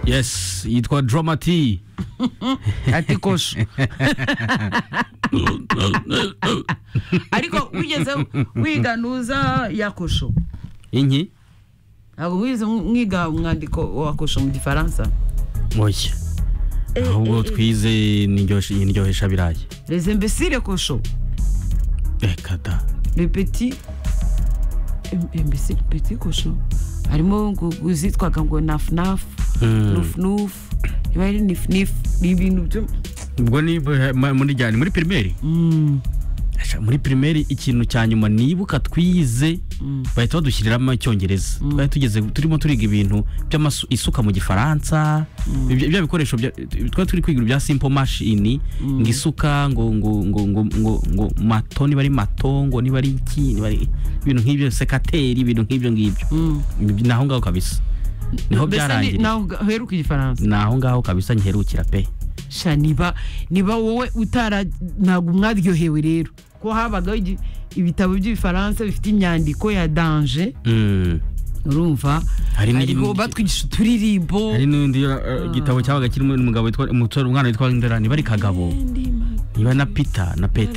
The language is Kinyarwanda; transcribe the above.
yes yitwa drama t atikoso ariko wigeze wiganuza yakosho inki ntabwo wize mwiga umwandiko wa kosho mu gifaransa oya ahubwo twize n'indyohesha birayi les imbéciles kosho reka da le petit im- imbécile petit kosho harimo ngo izitwaga ngo nafunafu Mm. nufunufu iba ari nifunifu ni ibintu byo ubwo ni bu- ma- muri jyane muri pirimeri Mm, Asha, muri pirimeri ikintu cya nyuma nibuka twize mm. bahita badushyiriramo icyongereza twari tugeze turimo turiga ibintu by'isuka mu gifaransa ibyo bya bikoresho bya- twari turi kwiga ibya simple machine ngo isuka ngo ngo ngo ngo ngo ngo mato niba ari mato ngo niba ari iki niba ari ibintu nk'ibyo sekateri ibintu nk'ibyo ngibyo Mm. Ibi- ni aho ngaho kabisa niho Mbese ni- byarangiriye naho uga- uheruka igifaransa ni aho ngaho kabisa ngiherukira pe sha niba niba wowe utara ntabwo mwaryohewe rero ko habagaho igi- ibitabo by'ibifaransa bifite imyandiko ya danje Mm. urumva Hari n'iri- hariho batwigisha uturirimbo hari n'undi uh, gitabo cyabaga kirimo umugabo witwa umusore umwana witwa Ndera niba ari kagabo niba na Peter na Petero